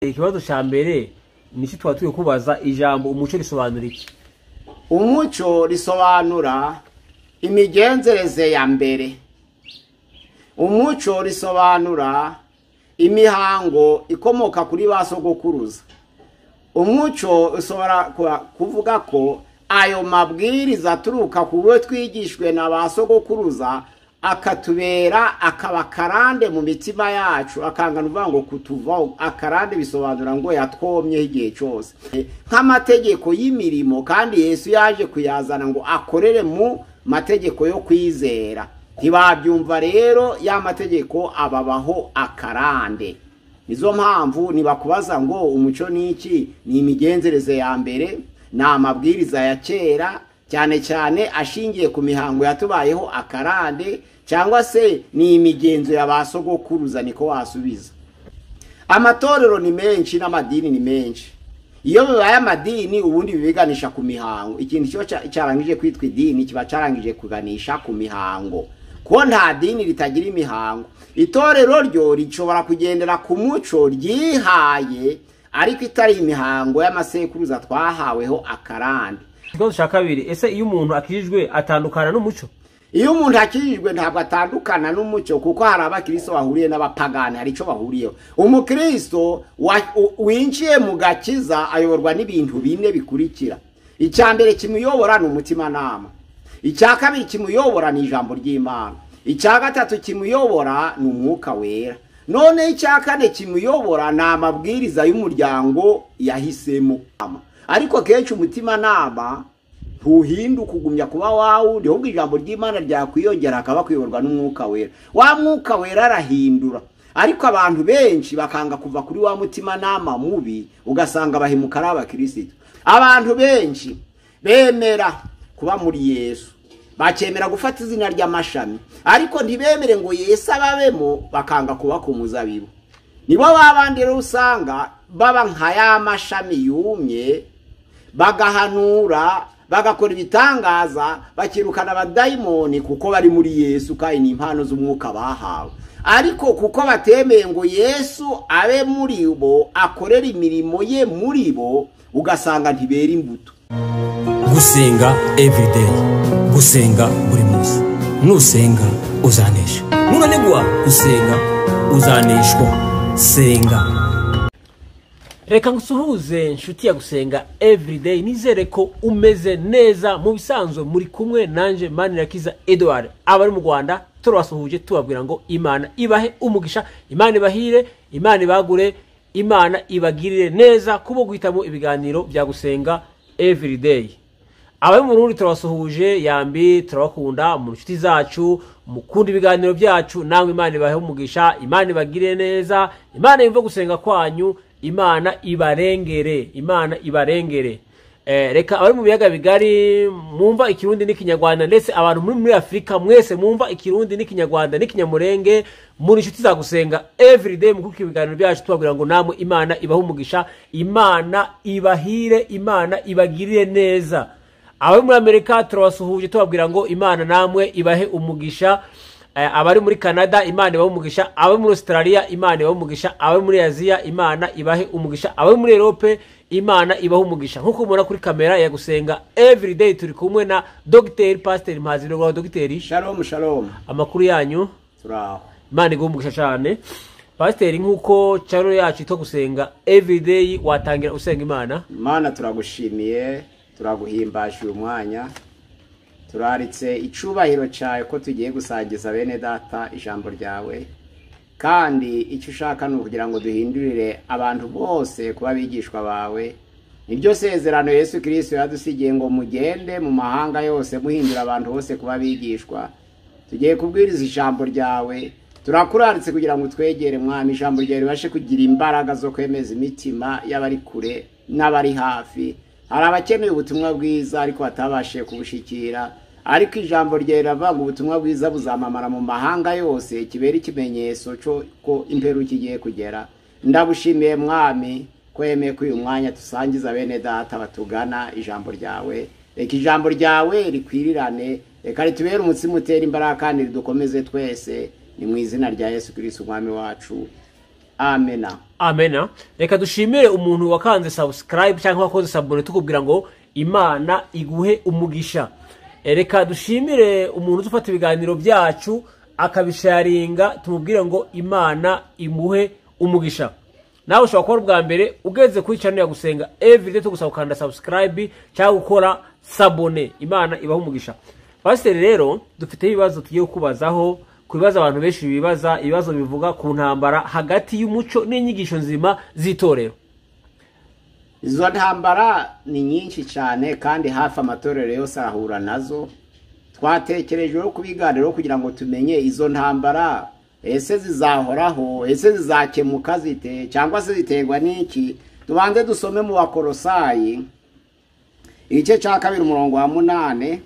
ikibazo cya mbere ni iki tuba turi kubaza ijambo umuco risobanura iki umuco risobanura imigenzereze ya mbere umuco risobanura imihango ikomoka kuri ba sogokuruza umuco ushobora kuvuga ko ayo mabwiriza aturuka ku bo twigishwe na ba sogokuruza akatubera akaba akarande mu mitima yacu akangana uvuga ngo kutuvaho akarande bisobanura ngo yatwomyeho igihe cyose nk'amategeko y'imirimo kandi yesu yaje kuyazana ngo akorere mu mategeko yo kwizera ntibabyumva rero ya mategeko ababaho akarande nizo mpamvu ntibakubaza ngo umuco ni iki ni imigenzereze ya mbere ni amabwiriza ya kera cyane cyane ashingiye ku mihango yatubayeho akarande cyangwa se ni imigenzo ya ba sogokuruza niko wasubiza amatorero ni menshi n'amadini ni menshi iyo bibaye amadini ubundi bibiganisha ku mihango ikintu cyo cyarangije kwitwa idini kiba cyarangije kuganisha ku mihango ko nta dini ritagira imihango itorero ryo rishobora kugendera ku muco ryihaye ariko itari imihango y'amasekuruza twahaweho akarande ikibazo cya kabiri ese iyo umuntu akijijwe atandukana n'umuco iyo umuntu akijijwe ntabwo atandukana n'umuco kuko hari abakristo bahuriye n'abapagani hari icyo bahuriyeho umukristo winjiye mu gakiza ayoborwa n'ibintu bine bikurikira icya mbere kimuyobora ni umutimanama icya kabiri kimuyobora ni ijambo ry'imana icya gatatu kimuyobora ni umwuka wera none icya kane kimuyobora ni amabwiriza y'umuryango yahisemo ariko kenshi umutimanama ntuhinduka ugumya kuba wawe niho ijambo ry'imana ryakwiyongera akaba kuyoborwa n'umwuka wera wa mwuka wera arahindura ariko abantu benshi bakanga kuva kuri wa mutimanama mubi ugasanga bahemuka ari abakirisitu abantu benshi bemera kuba muri yesu bakemera gufata izina ry'amashami ariko ntibemere ngo yesu ababemo bakanga kuba ku muzabibu nibo babandi rero usanga baba nka ya mashami yumye bagahanura bagakora ibitangaza bakirukana abadayimoni kuko bari muri yesu kandi ni impano z'umwuka bahawe ariko kuko batemeye ngo yesu abe muri bo akorera imirimo ye muri bo ugasanga ntibera imbuto gusenga evurideyi gusenga buri munsi nusenga uzanesha nunanigwa gusenga uzaneshwa senga reka ngusuhuze nshuti ya gusenga evurideyi nizere ko umeze neza mu bisanzwe muri kumwe nanjye manirakiza eduard abari mu rwanda turabasuhuje tubabwira ngo imana ibahe umugisha imana ibahire imana ibagure imana ibagirire neza kubo guhitamo ibiganiro bya gusenga evurideyi abari mu rundi turabasuhuje yambi turabakunda mu nshuti zacu mukunda ibiganiro byacu nawe imana ibahe umugisha imana ibagirire neza imana yumve gusenga kwanyu imana ibarengere imana ibarengere reka abari mu biyaga bigari mwumva ikirundi n'ikinyarwanda ndetse abantu muri muri afurika mwese mwumva ikirundi n'ikinyarwanda n'ikinyamurenge muri inshuti za gusenga everyday mu kuko ibiganiro byacu tubabwira ngo namwe imana ibahe umugisha imana ibahire imana ibagirire neza abari muri amerika turabasuhuje tubabwira ngo imana namwe ibahe umugisha abari muri canada imana ibahe umugisha abari muri australia imana ibahe umugisha abari muri aziya imana ibahe umugisha abari muri erope imana ibahe umugisha nk'uko mubona kuri kamera ya gusenga everyday turi kumwe na dogiteri pasiteri mpazi rwawe dogiteri shalom shalom amakuru yanyu turaho imana iguha umugisha cyane pasiteri nk'uko channel yacu yitwa gusenga everyday watangira usenga imana imana turagushimiye turaguhimbaje uyu mwanya turaritse icubahiro cyawe ko tugiye gusangiza bene data ijambo ryawe kandi icyo ushaka ni ukugira ngo duhindurire abantu bose kuba abigishwa bawe niryo sezerano Yesu kirisito yadusigiye ngo mugende mu mahanga yose muhindura abantu bose kuba abigishwa tugiye kubwiriza ijambo ryawe turakuraritse kugira ngo twegere mwami ijambo ryawe ribashe kugira imbaraga zo kwemeza imitima y'abari kure n'abari hafi hari abakeneye ubutumwa bwiza ariko batabashije kubushikira ariko ijambo ryeravuga ubutumwa bwiza buzamamara mu mahanga yose kibera ikimenyetso ko imperu kigiye kugera ndabushimiye mwami ko yemeye ko uyu mwanya dusangiza bene data batugana ijambo ryawe reka ijambo ryawe rikwirirane reka ritubere umutsima utera imbaraga kandi ridukomeze twese ni mu izina rya yesu kirisiti umwami wacu amena amena reka dushimire umuntu wakanze sabusikarayibu cyangwa wakoze sabune tukubwira ngo imana iguhe umugisha E, reka dushimire umuntu udufata ibiganiro byacu akabisharinga tumubwire ngo imana imuhe umugisha nawe ushobora kuba ari ubwa mbere ugeze kuri channel ya gusenga everyday tugusaba gukanda subscribe cyangwa gukora sabone imana ibaha umugisha pasiteri rero dufiteho ibibazo tugiye kubazaho ku bibazo abantu benshi bibaza ibibazo bivuga ku ntambara hagati y'umuco n'inyigisho nzima z'itorero izo ntambara ni nyinshi cyane kandi hafi amatorero yose arahura nazo twatekerejeho kubiganiraho kugira ngo tumenye izo ntambara ese zizahoraho ese zizakemuka zite cyangwa se ziterwa n'iki tubanze dusome mu bakorosayi igice cya kabiri umurongo wa munani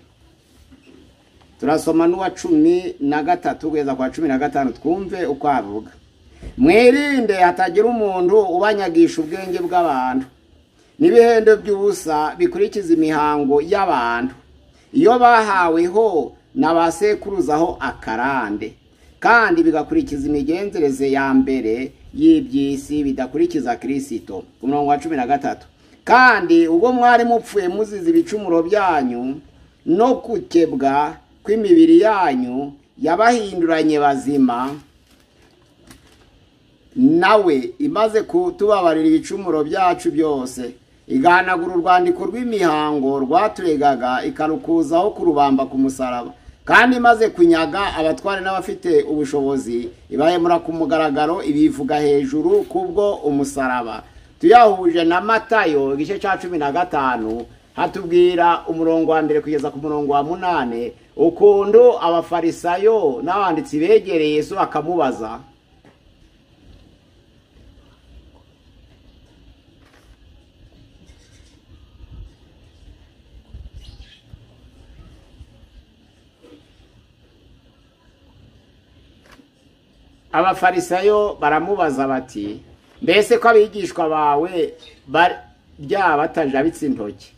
turasoma n'uwa cumi na gatatu kugeza kwa cumi na gatanu twumve uko avuga mwirinde hatagira umuntu ubanyagisha ubwenge bw'abantu n'ibihendo by'ubusa bikurikiza imihango y'abantu iyo bahaweho na ba sekuruzaho akarande kandi bigakurikiza imigenzereze ya mbere y'iby'isi bidakurikiza kirisito ku murongo wa cumi na gatatu kandi ubwo mwari mupfuye muzize ibicumuro byanyu no gukebwa kw'imibiri yanyu yabahinduranye bazima nawe imaze kutubabarira ibicumuro byacu byose igahanagura urwandiko rw'imihango rwaturegaga ikarukuzaho kurubamba ku musaraba kandi imaze kunyaga abatware n'abafite ubushobozi ibahemura ku mugaragaro ibivuga hejuru kubwo umusaraba tuyahuje na matayo igice cya cumi na gatanu hatubwira umurongo wa mbere kugeza ku murongo wa munane ukuntu abafarisayo n'abanditsi begereye yesu bakamubaza abafarisayo baramubaza bati mbese ko abigishwa bawe byaba batajabitse intoki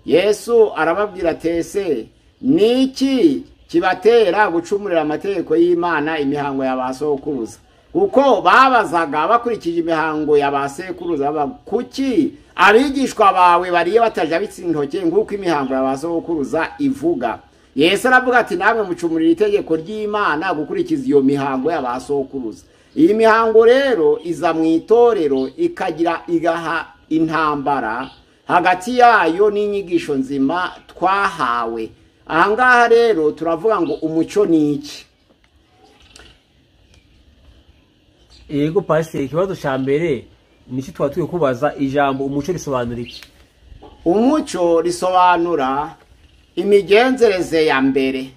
yesu arababwira atese niki kibatera gucumurira amategeko y'imana imihango ya ba sokuruza kuko babazaga bakurikije imihango ya ba sekuruza kuki abigishwa bawe bariye batajabitse intoki nk'uko imihango ya ba sokuruza ivuga yesu aravuga ati namwe mucumurira itegeko ry'imana gukurikiza iyo mihango y'abasokuruza iyi mihango rero iza mu itorero ikagira igaha intambara hagati yayo n'inyigisho nzima twahawe aha ngaha rero turavuga ngo umuco ni iki yego pasiteri ikibazo cya mbere ni iki tuba turi kubaza ijambo umuco risobanura iki umuco risobanura imigenzereze ya mbere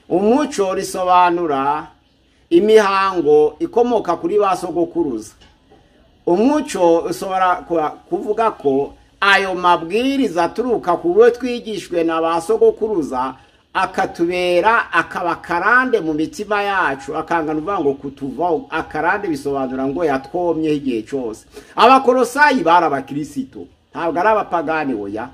umuco risobanura imihango ikomoka kuri ba sogokuruza umuco ushobora kuvuga ko ayo mabwiriza aturuka ku bo twigishwe na ba sogokuruza akatubera akaba akarande mu mitima yacu akangana uvuga ngo kutuvaho akarande bisobanura ngo yatwomyeho igihe cyose abakorosayi bari abakirisitu ntabwo ari abapagani oya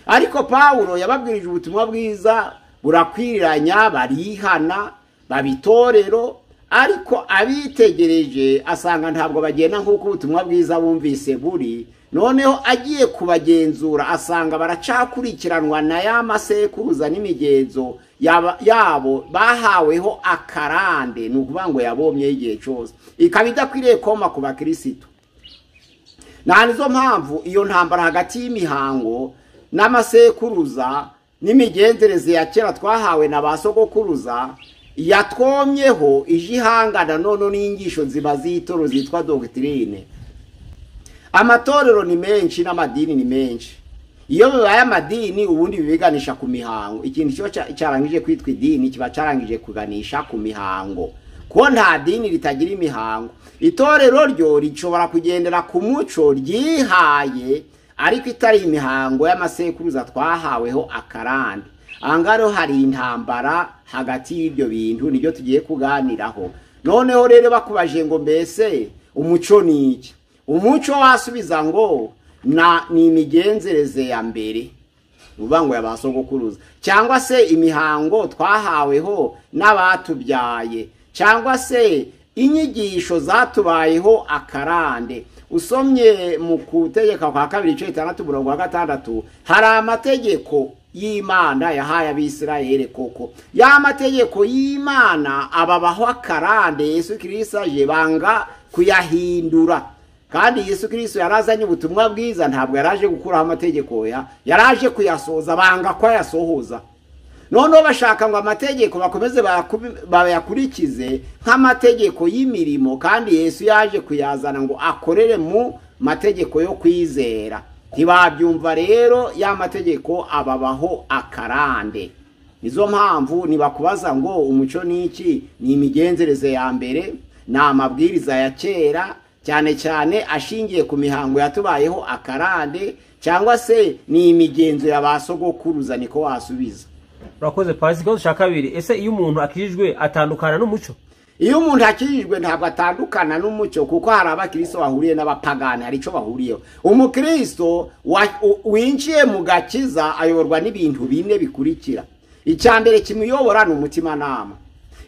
ariko pawulo yababwirije ubutumwa bwiza burakwiriranya barihana baba itorero ariko abitegereje asanga ntabwo bagenda nk'uko ubutumwa bwiza bumvise buri noneho agiye kubagenzura asanga baracakurikiranwa na ya masekuruza n'imigenzo yabo bahaweho akarande ni ukuvuga ngo yabomyeho igihe cyose ikaba idakwiriye koma ku bakirisitu nta nizo mpamvu iyo ntambara hagati y'imihango n'amasekuruza n'imigenzereze ya kera twahawe na ba sogokuruza yatwomyeho ije ihangana none n'inyigisho nzima z'itoro zitwa dogitirine amatorero ni menshi n'amadini ni menshi iyo bibaye amadini ubundi bibiganisha ku mihango ikintu kiba cyarangije kwitwa idini kiba cyarangije kuganisha ku mihango ko nta dini ritagira imihango itorero ryo rishobora kugendera ku muco ryihaye ariko itari imihango y'amasekuruza twahaweho akarande ahangaha hari intambara hagati y'ibyo bintu nibyo tugiye kuganiraho noneho rero bakubaje ngo mbese umuco ni iki umuco wasubiza ngo ni imigenzereze ya mbere uvuga ngo yabasogokuruza cyangwa se imihango twahaweho n'abatubyaye cyangwa se inyigisho zatubayeho akarande usomye mu kutegeka kwa kabiri igice gitandatu umurongo wa gatandatu hari amategeko y'imana yahaye abisirayeli koko ya mategeko y'imana ababaho akarande yesu kirisita aje banga kuyahindura kandi yesu kirisita yarazanye ubutumwa bwiza ntabwo yaraje gukuraho amategeko ya yaraje kuyasohoza banga ko yasohoza noneho bashaka ngo amategeko bakomeze bayakurikize nk'amategeko y'imirimo kandi yesu yaje kuyazana ngo akorere mu mategeko yo kwizera ntibabyumva rero ya mategeko ababaho akarande nizo mpamvu ntibakubaza ngo umuco n'iki ni imigenzereze ya mbere ni amabwiriza ya kera cyane cyane ashingiye ku mihango yatubayeho akarande cyangwa se ni imigenzo ya ba sogokuruza niko wasubiza urakoze pasi ikibazo cya kabiri ese iyo umuntu akijijwe atandukana n'umuco iyo umuntu akijijwe ntabwo atandukana n'umucyo kuko hari abakristo bahuriye n'abapagani hari icyo bahuriyeho umukristo wa- u- winjiye mu gakiza ayoborwa n'ibintu bine bikurikira icya mbere kimuyobora ni umutimanama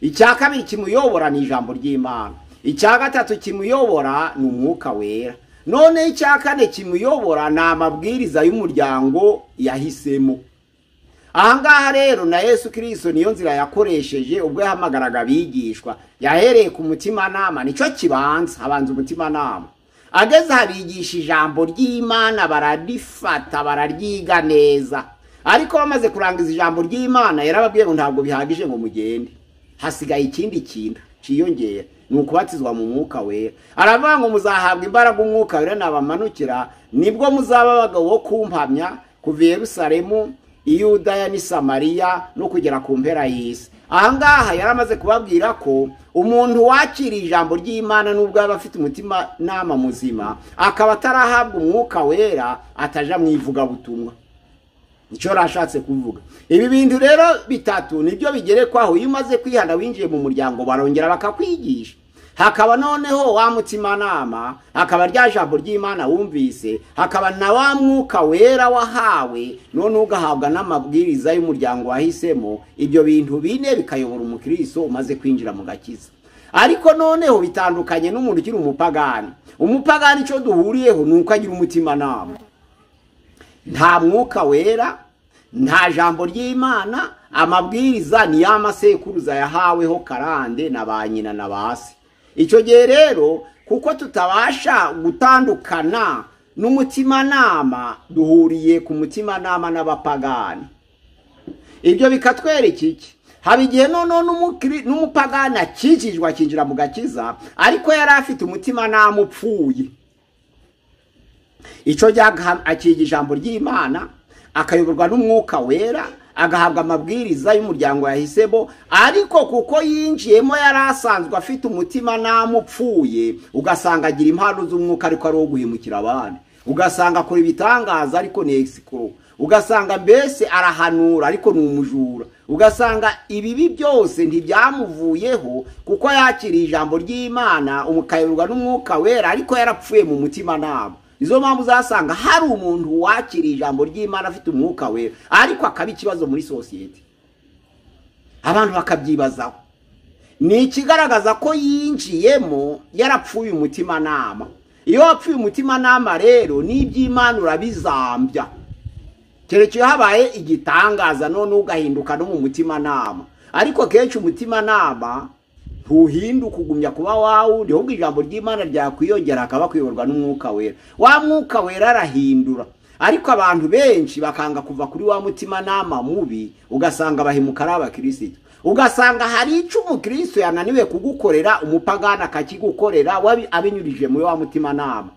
icya kabiri kimuyobora ni ijambo ry'imana icya gatatu kimuyobora ni umwuka wera noneho icya kane kimuyobora ni amabwiriza y'umuryango yahisemo ahangaha rero na yesu kirisito niyo nzira yakoresheje ubwo yahamagaraga abigishwa yahereye ku mutimanama nicyo kibanza habanza umutimanama ageze abigisha ijambo ry'imana bararifata bararyiga neza ariko bamaze kurangiza ijambo ry'imana yarababwiye ngo ntabwo bihagije ngo mugende hasigaye ikindi kintu cyiyongera ni ukubatizwa mu mwuka wera aravuga ngo muzahabwa imbaraga umwuka wera nabamanukira nibwo muzaba abagabo bo kumpamya kuva i yerusalemu iyudaya n'i samariya no kugera ku mpera y'isi ahangaha yari amaze kubabwira ko umuntu wakiriye ijambo ry'imana n'ubwo yaba afite umutima nama muzima akaba atarahabwa umwuka wera ataja mu ivugabutumwa nicyo yari ashatse kuvuga ibi bintu rero bitatu nibyo bigerekwaho iyo umaze kwihana winjiye mu muryango barongera bakakwigisha hakaba noneho wa mutimanama hakaba rya jambo ry'imana wumvise hakaba na wa mwuka wera wahawe none ugahabwa n'amabwiriza y'umuryango wahisemo ibyo bintu bine bikayobora umukristo umaze kwinjira mu gakiza ariko noneho bitandukanye n'umuntu ukiri umupagani umupagani icyo duhuriyeho ni uko agira umutimanama nta mwuka wera nta jambo ry'imana amabwiriza ni ya masekuruza yahaweho karande na ba nyina na ba se icyo gihe rero kuko tutabasha gutandukana n'umutimanama duhuriye ku mutimanama n'abapagani ibyo bikatwereka iki haba igihe noneho n'umukiri- n'umupagani akikijwe akinjira mu gakiza ariko yari afite umutimanama upfuye icyo gihe akiga ijambo ry'imana akayoborwa n'umwuka wera agahabwa amabwiriza y'umuryango yahisemo ariko kuko yinjiyemo yari asanzwe afite umutima namupfuye ugasanga agira impano z'umwuka ariko ari uwo guhemukira abandi ugasanga akora ibitangaza ariko ni egisikoro ugasanga mbese arahanura ariko ni umujura ugasanga ibibi byose ntibyamuvuyeho kuko yakiriye ijambo ry'imana umukayoborwa n'umwuka wera ariko yarapfuye mu mutima nabo izo mpamvu uzasanga hari umuntu wakiriye ijambo ry'imana afite umwuka wera ariko akaba ikibazo muri sosiyete abantu bakabyibazaho ni ikigaragaza ko yinjiyemo yarapfuye umutimanama iyo wapfuye umutimanama rero n'iby'imana urabizambya kereka iyo habaye igitangaza none ugahinduka no mu mutimanama ariko kenshi umutimanama ntuhinduka ugumya kuba wawundi ahubwo ijambo ry'imana ryakwiyongera akaba kuyoborwa n'umwuka wera wa mwuka wera arahindura ariko abantu benshi bakanga kuva kuri wa mutimanama mubi ugasanga bahemuka ari abakirisito ugasanga hari icyo umukristo yananiwe kugukorera umupagani akakigukorera wabi- abinyujije muri wa mutimanama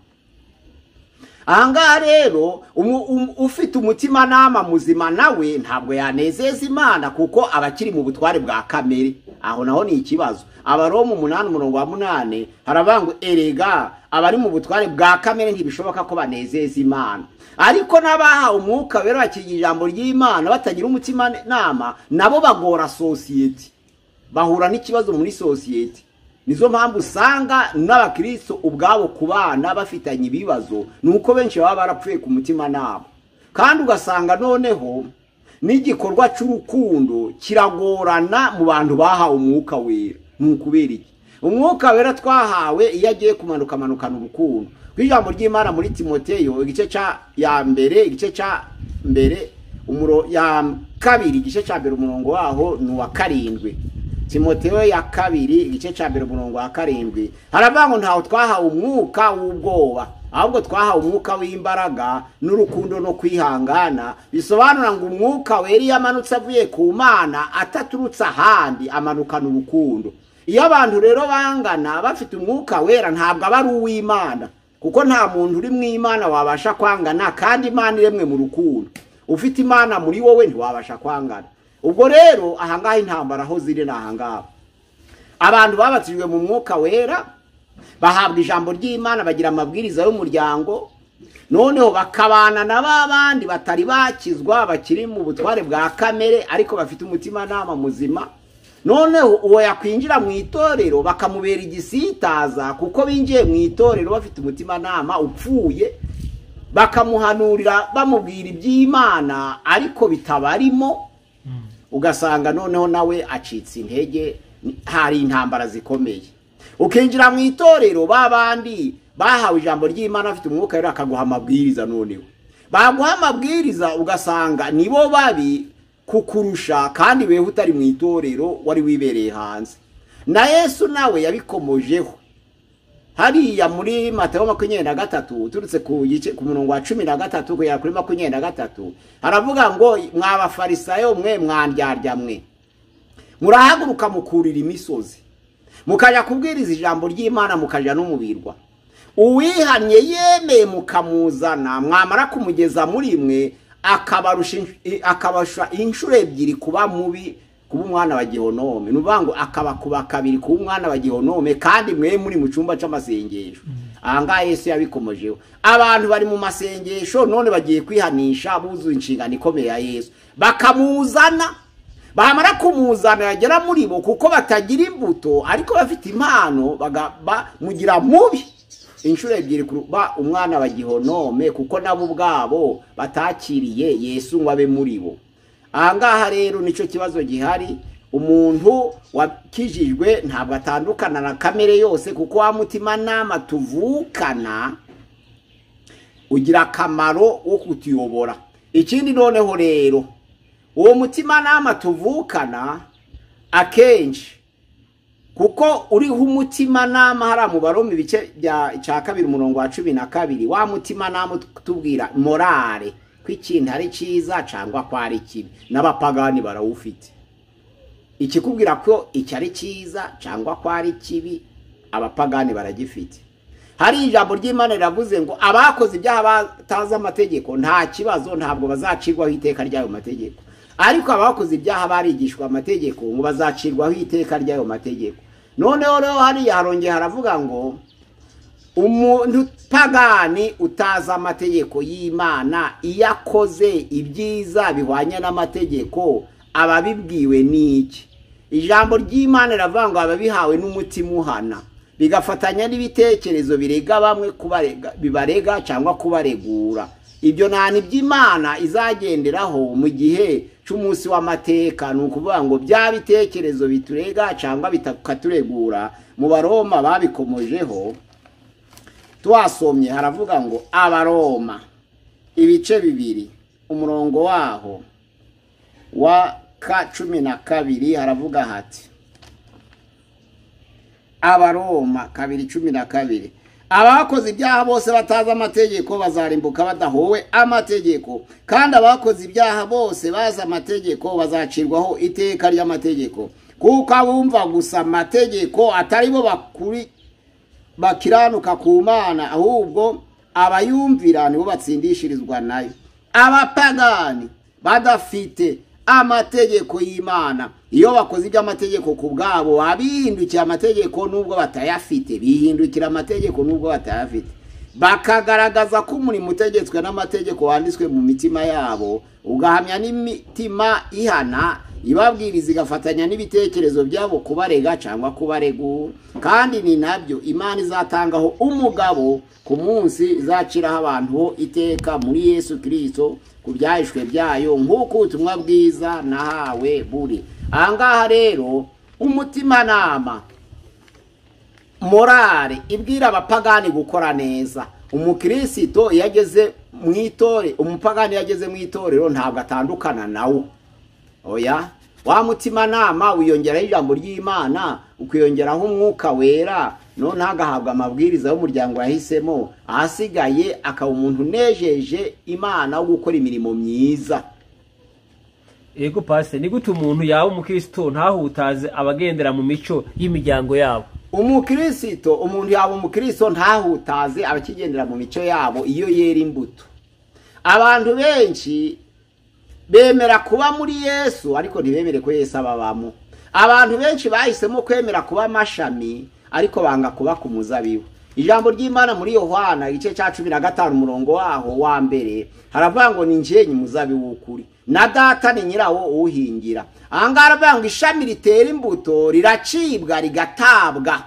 ahangaha rero umu- umu- ufite umutimanama muzima nawe ntabwo yanezeza imana kuko aba akiri mu butware bwa kamere aho naho ni ikibazo abaroma umunani umurongo wa munani haravuga ngo erega abari mu butware bwa kamere ntibishoboka ko banezeza imana ariko n'abahawe umwuka wera bakigira ijambo ry'imana batagira umutimanama nabo bagora sosiyete bahura n'ikibazo muri sosiyete nizo mpamvu usanga n'abakristo ubwabo ku bana bafitanye ibibazo ni uko benshi baba barapfuye ku mutima nabo kandi ugasanga noneho n'igikorwa cy'urukundo kiragorana mu bantu bahawe umwuka wera ni ukubera iki umwuka wera twahawe iyo agiye kumanuka amanukana urukundo ku ijambo ry'imana muri timoteyo igice cya ya mbere igice cya mbere umuro ya kabiri igice cya mbere umurongo waho ni uwa karindwi timoteyo ya kabiri igice cya mbere umurongo wa karindwi haravuga ngo ntawe twahawe umwuka w'ubwoba ahubwo twahawe umwuka w'imbaraga n'urukundo no kwihangana bisobanura ngo umwuka wera iyo amanutse avuye ku mana ataturutse ahandi amanukana urukundo iyo abantu rero bangana bafite umwuka wera ntabwo aba ari uw'imana kuko nta muntu uri mu imana wabasha kwangana kandi imana iremwe mu rukundo ufite imana muri wowe ntiwabasha kwangana ubwo rero ahangaha intambara aho ziri ni ahangaha abantu babatijwe mu mwuka wera bahabwa ijambo ry'imana bagira amabwiriza y'umuryango noneho bakabana na ba bandi batari bakizwa bakiri mu butware bwa kamere ariko bafite umutimanama muzima noneho uwo yakwinjira mu itorero bakamubera igisitaza kuko binjiye mu itorero bafite umutimanama upfuye bakamuhanurira bamubwira iby'imana ariko bitabarimo ugasanga noneho nawe acitse intege hari intambara zikomeye ukinjira mu itorero ba bandi bahawe ijambo ry'imana afite umwuka rero akaguha amabwiriza noneho baguha amabwiriza ugasanga nibo babi kukurusha kandi weho utari mu itorero wari wibereye hanze na yesu nawe yabikomojeho hariya muri matayo makumyabiri na gatatu uturutse ku gice ku murongo wa cumi na gatatu kugera kuri makumyabiri na gatatu haravuga ngo mwabafarisayo mwe mwandyarya mwe murahaguruka mukurira imisozi mukajya kubwiriza ijambo ry'imana mukajya n'umubirwa uwihannye yemeye mukamuzana mwamara kumugeza muri mwe akabasha inshuro ebyiri kuba mubi kuba umwana wa gihonome ni ukuvuga ngo akabakuba kabiri kuba umwana wa gihonome kandi mwe muri mu cyumba cy'amasengesho ahangaha Yesu yabikomojeho abantu bari mu masengesho none bagiye kwihanisha buzuye inshingano ikomeye ya Yesu bakamuzana bamara kumuzana yagera muri bo kuko batagira imbuto ariko bafite impano bamugira mubi inshuro ebyiri kuba umwana wa gihonome kuko nabo ubwabo batakiriye yesu ngo abe muri bo ahangaha rero nicyo kibazo gihari umuntu wakijijwe ntabwo atandukana na kamere yose kuko wa mutimanama tuvukana ugira akamaro wo kutuyobora ikindi noneho rero uwo mutimanama tuvukana akenshi kuko uriho umutimanama hariya mu baroma ibice bya kabiri umurongo wa cumi na kabiri wa mutimanama utubwira morale ko ikintu ari cyiza cyangwa ko ari kibi n'abapagani barawufite ikikubwira ko iki ari cyiza cyangwa ko ari kibi abapagani baragifite hari ijambo ry'imana riravuze ngo abakoze ibyaha batazi amategeko nta kibazo ntabwo bazacirwaho iteka ry'ayo mategeko ariko abakoze ibyaha barigishwa amategeko ngo bazacirwaho iteka ry'ayo mategeko noneho rero hariya harongeye haravuga ngo umuntu utagani utazi amategeko y'imana iyo akoze ibyiza bihwanye n'amategeko aba abibwiwe n'iki ijambo ry'imana riravuga ngo aba bihawe n'umutima uhana bigafatanya n'ibitekerezo birega bamwe bibarega cyangwa kubaregura ibyo nta iby'imana izagenderaho mu gihe cy'umunsi w'amateka ni ukuvuga ngo bya bitekerezo biturega cyangwa bikaturegura mu baroma babikomojeho twasomye haravuga ngo abaroma ibice bibiri umurongo waho wa ka cumi na kabiri haravuga hati abaroma kabiri cumi na kabiri abakoze ibyaha bose batazi amategeko bazarimbuka badahowe amategeko kandi abakoze ibyaha bose bazi amategeko bazacirwaho iteka ry'amategeko kuko abumva gusa amategeko atari bo bakiranuka ku mana ahubwo abayumvira nibo batsindishirizwa nayo abapagani badafite amategeko y'imana iyo bakoze iby'amategeko ku bwabo babihindukiye amategeko nubwo batayafite bihindukira amategeko nubwo batayafite bakagaragaza ko umurimo utegetswe n'amategeko wanditswe mu mitima yabo ugahamya n'imitima ihana ibabwiriza igafatanya n'ibitekerezo byabo kubarega cyangwa kubaregura kandi ni nabyo imana izatangaho umugabo ku munsi izaciraho abantu ho iteka muri yesu kirisito ku byahishwe byayo nk'uko ubutumwa bwiza nahawe buri ahangaha rero umutimanama morale ibwira abapagani gukora neza umukirisito iyo ageze mu itore umupagani iyo ageze mu itorero ntabwo atandukana nawo oya wa mutimanama wiyongeraho ijambo ry'imana ukiyongeraho umwuka wera no ntagahabwe amabwiriza y'umuryango yahisemo ahasigaye akaba umuntu unejeje imana wo gukora imirimo myiza yego pasite ni gute umuntu yaba umukristo ntahutaze abagendera mu mico y'imiryango yabo umukirisito umuntu yaba umukristo ntahutaze abakigendera mu mico yabo iyo yera imbuto abantu benshi bemera kuba muri yesu ariko ntibemere ko yesu ababamo abantu benshi bahisemo kwemera kuba amashami ariko banga kuba ku muzabibu ijambo ry'imana muri yohana igice cya cumi na gatanu umurongo waho wa mbere haravuga ngo ni ngenyi muzabibu w'ukuri na data ni nyirawo uwuhingira ahangaha haravuga ngo ishami ritera imbuto riracibwa rigatabwa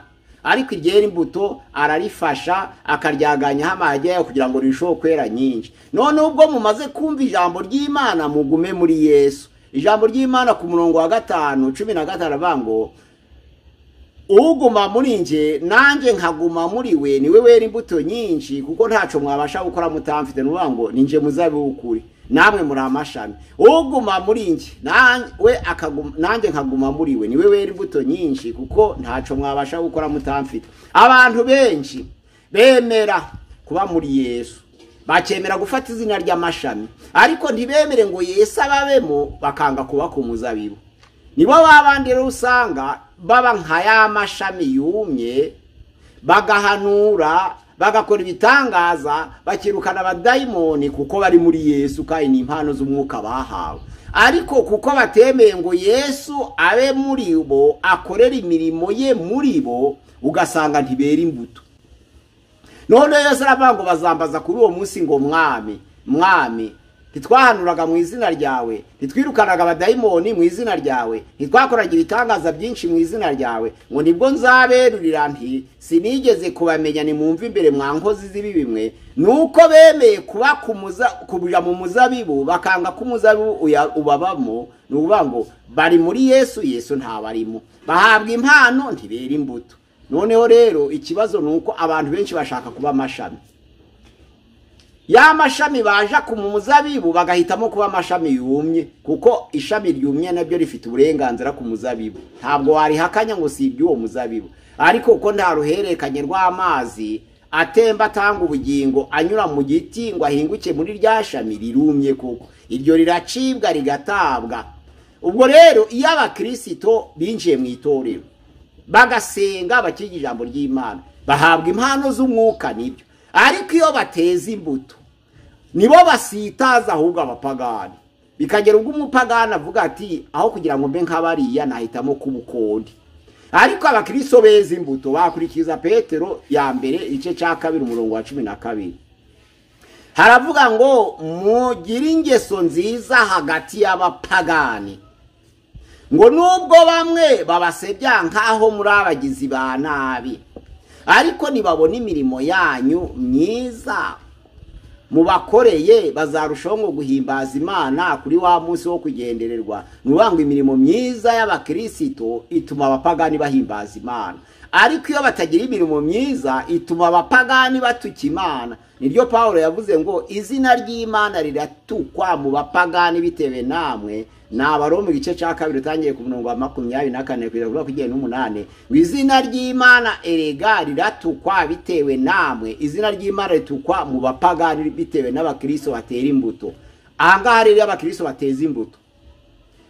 ariko iryera imbuto ararifasha akaryaganyaho amahage yayo kugira ngo rirusheho kwera nyinshi none ubwo mumaze kumva ijambo ry'imana mugume muri yesu ijambo ry'imana ku murongo wa gatanu cumi na gatanu aravuga ngo uguma muri nge nanjye nkaguma muri we niwe wera imbuto nyinshi kuko ntacyo mwabasha gukora mutamfite ni ukuvuga ngo ni nge muzabiwukure namwe muri amashami uguma muri nge nawe nanjye nkaguma muri we niwe wera imbuto nyinshi kuko ntacyo mwabasha gukora mutamfite abantu benshi bemera kuba muri yesu bakemera gufata izina ry'amashami ariko ntibemere ngo yesu ababemo bakanga kuba ku muzabibu nibo babandi rero usanga baba nka ya mashami yumye bagahanura bagakora ibitangaza bakirukana abadayimoni kuko bari muri yesu kandi ni impano z'umwuka bahawe ariko kuko batemeye ngo yesu abe muri bo akorera imirimo ye muri bo ugasanga ntibera imbuto none yose aravuga ngo bazambaza kuri uwo munsi ngo mwami mwami ntitwahanuraga mu izina ryawe ntitwirukanaga abadayimoni mu izina ryawe ntitwakoraga ibitangaza byinshi mu izina ryawe ngo nibwo nzaberurira nti sinigeze kubamenya ni mwumva imbere mwa nkozi z'ibi bimwe ni uko bemeye kuba kuja mu muzabibu bakanga ko umuzabibu ubabamo ni ukuvuga ngo bari muri yesu yesu ntabarimo bahabwa impano ntibera imbuto noneho rero ikibazo ni uko abantu benshi bashaka kuba amashami ya mashami baje ku muzabibu bagahitamo kuba amashami yumye kuko ishami ryumye nabyo rifite uburenganzira ku muzabibu ntabwo warihakanya ngo si iby'uwo muzabibu ariko ko nta ruhererekanye rw'amazi atemba atanga ubugingo anyura mu giti ngo ahinguke muri rya shami rirumye kuko iryo riracibwa rigatabwa ubwo rero iyo abakirisito binjiye mu itorero bagasenga bakiga ijambo ry'imana bahabwa impano z'umwuka nibyo ariko iyo bateza imbuto nibo basitaza ahubwo abapagani bikagera ubwo umupagani avuga ati aho kugira ngo mbe nk'abariya nahitamo k'ubukondi ariko abakiriso beza imbuto bakurikiza petero ya mbere igice cya kabiri umurongo wa cumi na kabiri haravuga ngo mugire ingeso nziza hagati y'abapagani ngo nubwo bamwe babasebya nk'aho muri abagizi ba nabi ariko nibabona imirimo yanyu myiza mubakoreye bazarushaho ngo guhimbaza imana kuri wa munsi wo kugendererwa ni ukuvuga ngo imirimo myiza y'abakirisito ituma abapagani bahimbaza imana ariko iyo batagira imirimo myiza ituma abapagani batuka imana niryo paul yavuze ngo izina ry'imana riratukwa mu bapagani bitewe namwe nabaro mu gice cya kabiri utangiye ku murongo wa makumyabiri na kane kugeza kuri makumyabiri n'umunani ngo izina ry'imana erega riratukwa bitewe namwe izina ry'imana ritukwa mu bapagani bitewe n'abakiriso batera imbuto ahangaha rero iyo abakiriso bateza imbuto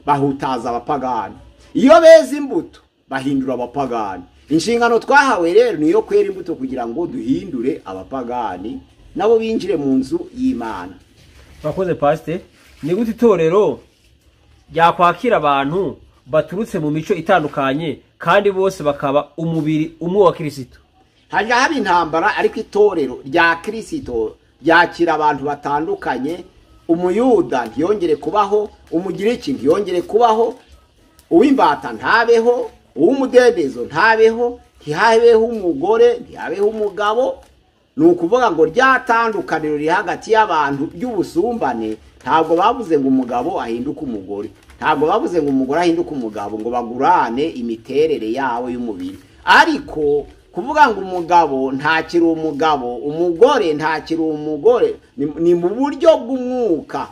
bahutaza abapagani iyo beza imbuto bahindura abapagani inshingano twahawe rero ni iyo kwera imbuto kugira ngo duhindure abapagani nabo binjire mu nzu y'imana bakoze pasite ni gute itorero ryakwakira abantu baturutse mu mico itandukanye kandi bose bakaba umubiri umwe wa kirisito hajya haba intambara ariko itorero rya kirisito ryakira abantu batandukanye umuyuda ntiyongere kubaho umugiriki ntiyongere kubaho uw'imbata ntabeho uw'umudendezo ntabeho ntihabeho umugore ntihabeho umugabo ni ukuvuga ngo ryatandukaniro riri hagati y'abantu ry'ubusumbane ntabwo bavuze ngo umugabo ahinduke umugore ntabwo bavuze ngo umugore ahinduke umugabo ngo bagurane imiterere yabo y'umubiri ariko kuvuga ngo umugabo ntakiri umugabo umugore ntakiri umugore ni- ni mu buryo bw'umwuka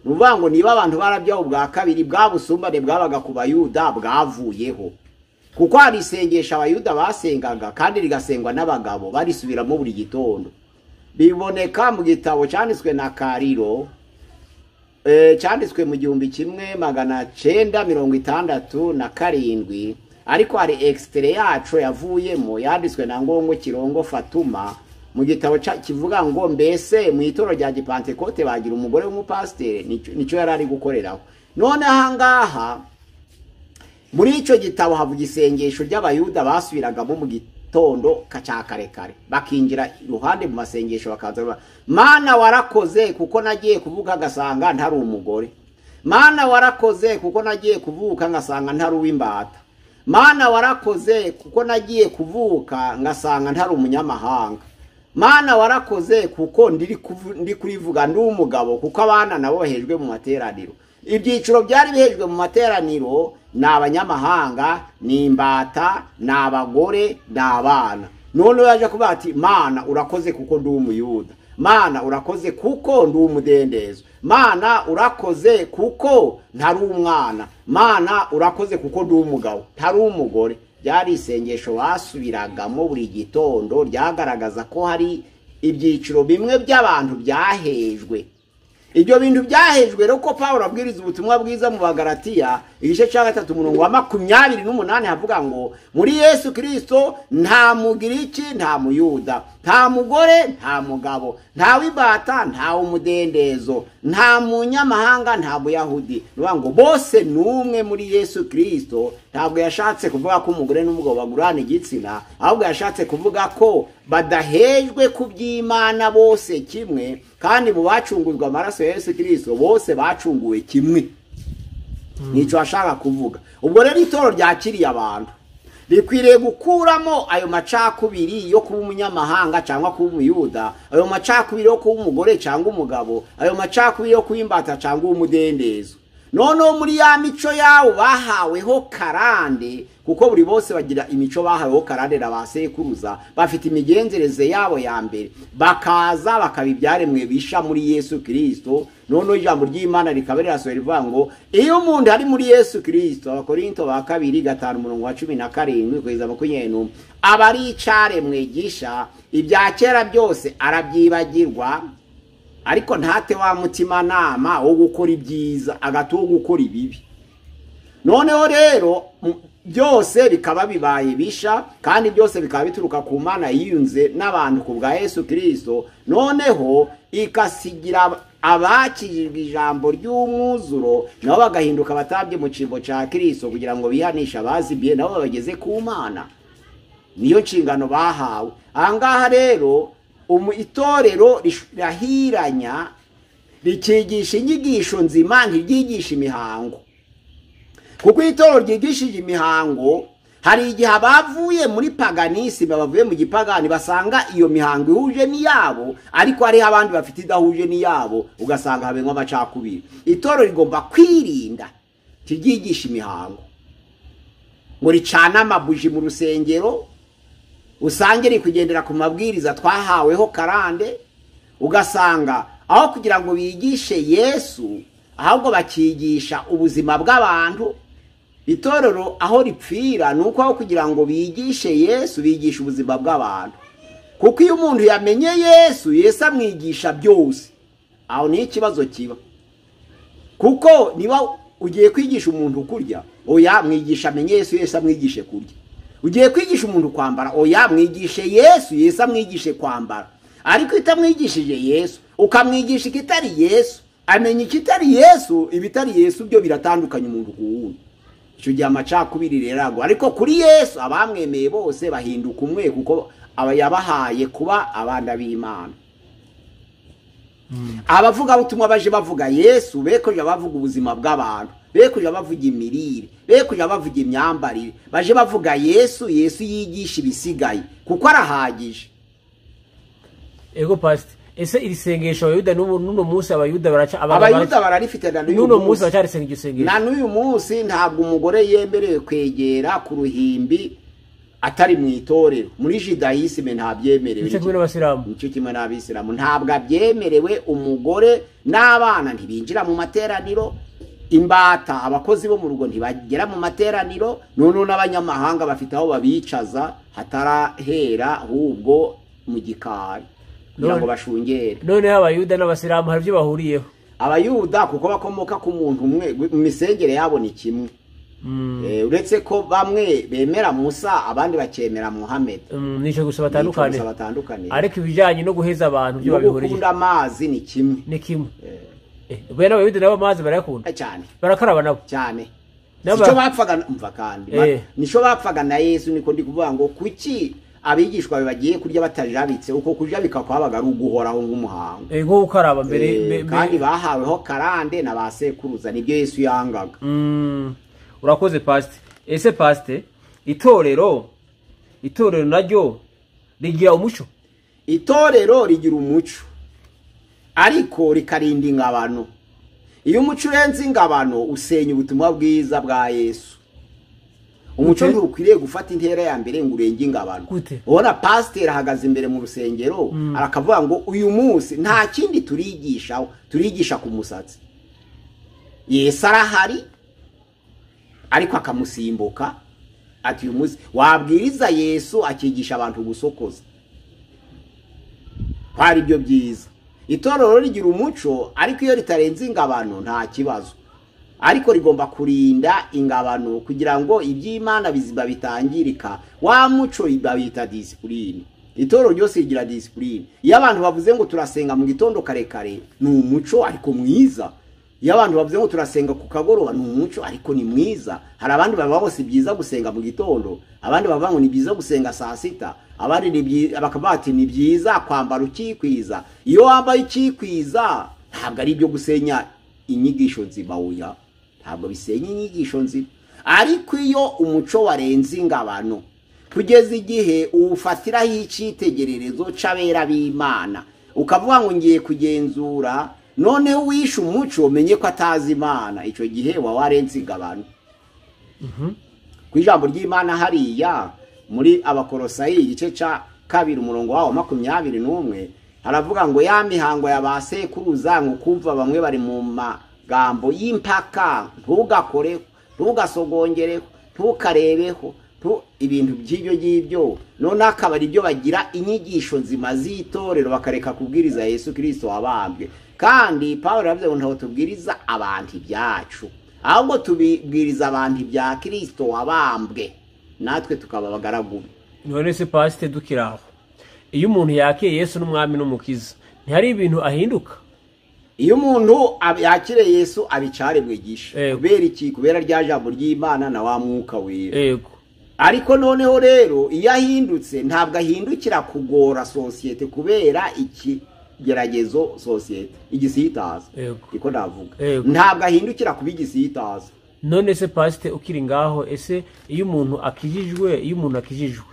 ni ukuvuga ngo niba abantu barabyaho ubwa kabiri bwa busumbane bwabaga ku bayuda bwavuyeho kuko hari isengesho abayuda basengaga kandi rigasengwa n'abagabo barisubiramo buri gitondo biboneka mu gitabo cyanditswe na kariro Eh, cyanditswe mu gihumbi kimwe magana cyenda mirongo itandatu na karindwi ariko hari egisitire yacu yavuyemo yanditswe na ngongo kirongo fatuma mu gitabo ca- kivuga ngo mbese mu itorero rya gipantekote bagira umugore w'umupasiteri nico- nico yari ari gukoreraho none ahangaha muri icyo gitabo havuga isengesho ry'abayuda basubiragamo mu gitondo ka- cya karekare bakinjira iruhande mu masengesho bakaza bavuga, mana warakoze kuko nagiye kuvuka ngasanga ntari umugore mana warakoze kuko nagiye kuvuka ngasanga ntari uw'imbata mana warakoze kuko nagiye kuvuka ngasanga ntari umunyamahanga mana warakoze kuko ndiri kuvu- ndi kurivuga ndi umugabo kuko abana nabo bahejwe mu materaniro ibyiciro byari bihejwe mu materaniro ni abanyamahanga ni imbata ni abagore ni abana noneho yaje kuvuga ati mana urakoze kuko ndi umuyuda mana urakoze kuko ndi umudendezo mana urakoze kuko ntari umwana mana urakoze kuko ndi umugabo ntari umugore byari isengesho basubiragamo buri gitondo ryagaragaza ko hari ibyiciro bimwe by'abantu byahejwe ibyo bintu byahejwe rero ko paul abwiriza ubutumwa bwiza mu bagaratiya igice cya gatatu umurongo wa makumyabiri n'umunani havuga ngo muri yesu kirisito nta mugiriki nta muyuda nta mugore nta mugabo nta w'imbata nta umudendezo nta munyamahanga nta muyahudi ni ukuvuga ngo bose ni umwe muri yesu kirisito ntabwo yashatse kuvuga ko umugore n'umugabo bagurana igitsina ahubwo yashatse kuvuga ko badahejwe ku by'imana bose kimwe kandi mu bacunguzwa amaraso ya yesu kirisito bose bacunguwe kimwe nicyo ashaka kuvuga ubwo rero itoro ryakiriye abantu rikwiriye gukuramo ayo macakubiri yo kuba umunyamahanga cyangwa kuba umuyuda ayo macakubiri yo kuba umugore cyangwa umugabo ayo macakubiri yo kuba imbata cyangwa umudendezo noneho muri ya mico yawo bahaweho karande kuko buri bose bagira imico bahaweho karande na ba sekuruza bafite imigenzereze yabo ya mbere bakaza bakaba ibyaremwe bisha muri yesu kirisito noneho ijambo ry'imana rikaba rirasohora rivuga ngo iyo umuntu ari muri yesu kirisito abakorinto ba kabiri gatanu umurongo wa cumi na karindwi kugeza makumyabiri n'umwe aba ari icaremwe gisha ibya kera byose arabyibagirwa ariko ntate wa mutimanama wo gukora ibyiza agati wo gukora ibibi noneho rero m- byose bikaba bibaye bisha kandi byose bikaba bituruka ku mana yiyunze n'abantu ku bwa yesu kirisito noneho ikasigira ab- abakirijwe ijambo ry'umwuzuro nabo bagahinduka abatabye mu cyimbo cya kirisito kugira ngo bihanishe abazibiye nabo babageze ku mana niyo nshingano bahawe ahangaha rero umu itorero rish- rirahiranya rikigisha inyigisho nzima ntiryigisha imihango kuko itorero ryigishije imihango hari igihe abavuye muri paganisime bavuye mu gipagani basanga iyo mihango ihuje n'iyabo ariko hariho abandi bafite idahuje n'iyabo ugasanga habenywa amacakubiri itorero rigomba kwirinda ntiryigisha imihango ngo ricane amabuji mu rusengero usange riri kugendera ku mabwiriza twahaweho karande ugasanga aho kugira ngo bigishe yesu ahubwo bakigisha ubuzima bw'abantu itorero aho ripfira ni uko aho kugira ngo bigishe yesu bigisha ubuzima bw'abantu kuko iyo umuntu yamenye yesu yesu amwigisha byose aho niho ikibazo kiba kuko niba ugiye kwigisha umuntu kurya oya mwigisha amenye yesu yesu amwigishe kurya ugiye kwigisha umuntu kwambara oya mwigishe yesu yesu amwigishe kwambara ariko itamwigishije yesu ukamwigisha ikitari yesu amenya ikitari yesu ibitari yesu byo biratandukanye umuntu ku wundi icyo gihe amacakubiri rero agwa ariko kuri yesu abamwemeye bose bahinduka umwe kuko aba yabahaye kuba abana b'imana abavugabutumwa baje bavuga yesu be kujya bavuga ubuzima bw'abantu be kujya bavuga imirire be kujya bavuga imyambarire baje bavuga yesu yesu yigisha ibisigaye kuko arahagije ego pasite ese iri sengesho abayuda n'ubu- n'uno munsi abayuda baraca aba- abayuda baraca- bararifite na n'uyu n'uno munsi munsi baracarisenga iryo sengesho na n'uyu munsi ntabwo umugore yemerewe kwegera ku ruhimbi atari mu itorero muri jidayisime ntabyemerewe nicyo kimwe n'abasilamu nicyo kimwe n'abisilamu ntabwo abyemerewe umugore n'abana ntibinjira mu materaniro imbata abakozi bo mu rugo ntibagera mu materaniro noneho n'abanyamahanga bafite aho babicaza hatarahera ahubwo mu gikari kugira ngo None- bashungere noneho abayuda n'abasilamu hari ibyo bahuriyeho abayuda kuko bakomoka ku muntu umwe mu misengere yabo ni kimwe Mm, Eh, uretse ko bamwe bemera musa abandi bakemera muhammed mm, nicyo gusa Ni batandukanye gusa batandukanye ariko ibijyanye no guheza abantu byo no babihuriye gukunda amazi ni kimwe ni kimwe Eh, Eh, bene abayuda nabo amazi barayakunda cyane barakaraba nabo cyane N'aba- nicyo bapfaga umva kandi ba- Eh. nicyo bapfaga na yesu niko ndi kuvuga ngo kuki abigishwa be bagiye kurya batajabitse uko kurya bikakwabaga ari uguhoraho nk'umuhango Eh, nko gukaraba mbere Eh, mbe- mbe- kandi bahaweho karande na ba sekuruza nibyo yesu yangaga Mm, urakoze pasite ese pasite itorero itorero naryo rigira umuco itorero rigira umuco ariko rikarinda ingabano iyo umuco urenze ingabano usenya ubutumwa bwiza bwa yesu umuco Gute? ntukwiriye gufata intera ya mbere ngo urenge ingabano Gute? ubona pasiteri ahagaze imbere mu rusengero arakavuga ngo uyu munsi nta kindi turigishaho turigisha ku musatsi yesu arahari ariko akamusimbuka ati uyu munsi wabwiriza yesu akigisha abantu gusokoza hari ibyo byiza itorero rigira umuco ariko iyo ritarenze ingabano nta kibazo ariko rigomba kurinda ingabano kugira ngo iby'imana bizima bitangirika wa muco babita disipurine itorero ryose rigira disipurine iyo abantu bavuze ngo turasenga mu gitondo karekare ni umuco ariko mwiza iyo abantu bavuze ngo turasenga ku kagoroba ni umuco ariko ni mwiza hari abandi bavuga ngo si byiza gusenga mu gitondo abandi bavuga ngo ni byiza gusenga saa sita abandi ni byi- bakaba bati ni byiza kwambara ukikwiza iyo wambaye ukikwiza ntabwo ari ibyo gusenya inyigisho nzima oya ntabwo bisenya inyigisho nzima ariko iyo umuco warenze ingabano kugeza igihe uwufatiraho icyitegererezo cy'abera b'imana ukavuga ngo ngiye kugenzura noneho uwishe umuco umenye ko atazi imana icyo gihe waba warenze ingabano ku ijambo ry'imana hariya muri abakorosayi igice cya kabiri umurongo wawo makumyabiri n'umwe haravuga ngo ya mihango ya ba sekuruza ngo kumva bamwe bari mu magambo y'impaka ntugakore ntugasogongere ntukarebeho ntu- ibintu by'ibyo ngibyo noneho akaba ari byo bagira inyigisho nzima z'itorero bakareka kubwiriza yesu kirisito wabambwe kandi pawulo yavuze ngo ntabwo tubwiriza abantu ibyacu ahubwo tubibwiriza abantu ibya kirisito wabambwe natwe tukaba abagaragu be none se pasite dukira aho iyo umuntu yakiye yesu n'umwami n'umukiza ntihari ibintu ahinduka iyo umuntu ab- yakire yesu abicare mwigisha Yego. kubera iki kubera rya jambo ry'imana na wa mwuka wera yego ariko noneho rero iyo ahindutse ntabwo ahindukira kugora sosiyete kubera ikigeragezo sosiyete igisitaza Yego. niko navuga Yego. ntabwo ahindukira kuba igisitaza none se pasite ukiri ngaho ese iyo umuntu akijijwe iyo umuntu akijijwe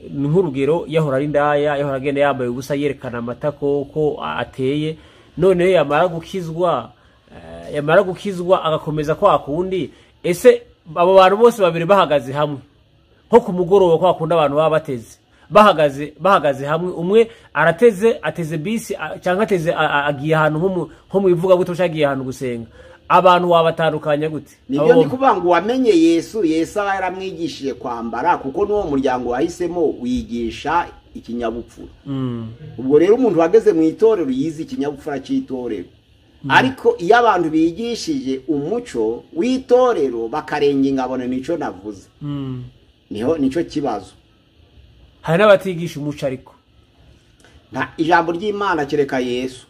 ni nk'urugero yahora ari indaya yahora agenda yambaye ubusa yerekana amatako ko ateye noneho yamara gukizwa eh, yamara gukizwa agakomeza kwa kundi ese abo bantu bose babiri bahagaze hamwe nko ku mugoroba kwa kundi abantu baba bateze bahagaze bahagaze hamwe umwe arateze ateze bisi a- cyangwa ateze a- a- agiye ahantu nko mu- nko mu ivugabutumwa cyangwa agiye ahantu gusenga abantu wabatandukanya gute nibyo Abo ndi bombi. kuvuga ngo uwamenye yesu yesu aba yaramwigishije kwambara kuko n'uwo muryango wahisemo wigisha ikinyabupfura Mm, ubwo rero umuntu uhagaze mu itorero yize ikinyabupfura cy'itorero ariko iyo abantu bigishije umuco w'itorero bakarenga ingabano nicyo navuze mm. niho nicyo kibazo hari n'abatigisha umuco ariko nta ijambo ry'imana kereka yesu